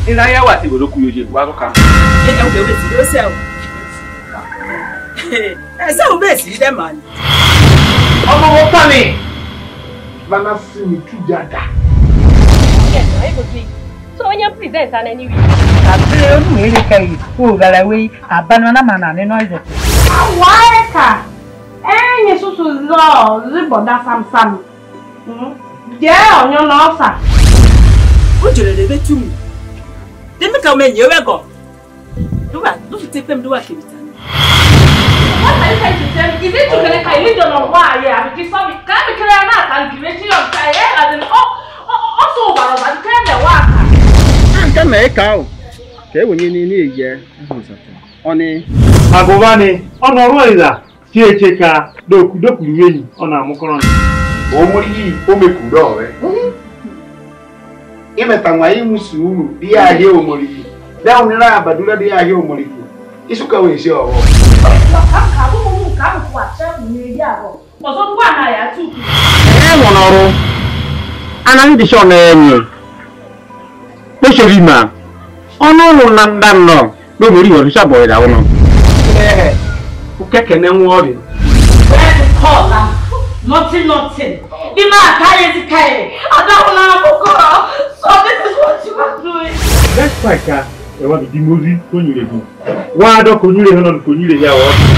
ina ya wa ti bodo ku yoje wa ka ẹ ẹ wò sí ló sẹ o ẹ sẹ o bẹẹ sí dẹ màá ni. ọmọ mo pa mi Mana si mi tu jada. Yes, I go do it. So when you present and anyway. abere onu ere kai o gara we abanu na mana ne noise Awae ka. Enyi susu zo ziboda sam sam. Je onyo na osa. o jere de bɛ tu mu demi ka mɛ nyɛ wɛ gɔ do wa do fi te pɛm do wa kiri ta ni. What are you trying to tell me? Is it to kele kai lido no wa ye abi ki so mi ka mi kele na kan ki ti yo kai e as in oh oh so wa ba ki kele wa ka. nke na ịka ahụ ka e wenye n'ile eyi ọnị Agụba ni ọnụ ọrụ ịza ti eche ka doku dokuru enyi ọ na-amụkọrọ nị. omori yi omekuro rẹ imeta nwa imu sùúrù bí i ayé omori yi dáhùn nira àbàdúrà bí i ayé omori yi isuka wo ese ọwọ. Ka ka bu mu ka mu kwa che mu ni ya ro. Ozo bu ana ya tu. e nwere ọrụ anaghị dịcha ọnụ enyi kpochiri ma ọnụ ụlọ na nda nnọọ n'obodo ihe ọdịcha bọrọ ịda ụlọ eh ku keke ne nwo ri Where the call am? Nothing nothing. Di ma ka ye ti kai. Adawo na abukoro. So this is what you are doing. Despite ka ẹwà bìdí mórí tó nyere gùn. Wọ́n á dọ́ kò nyere hàn kò nyere ya wọ́.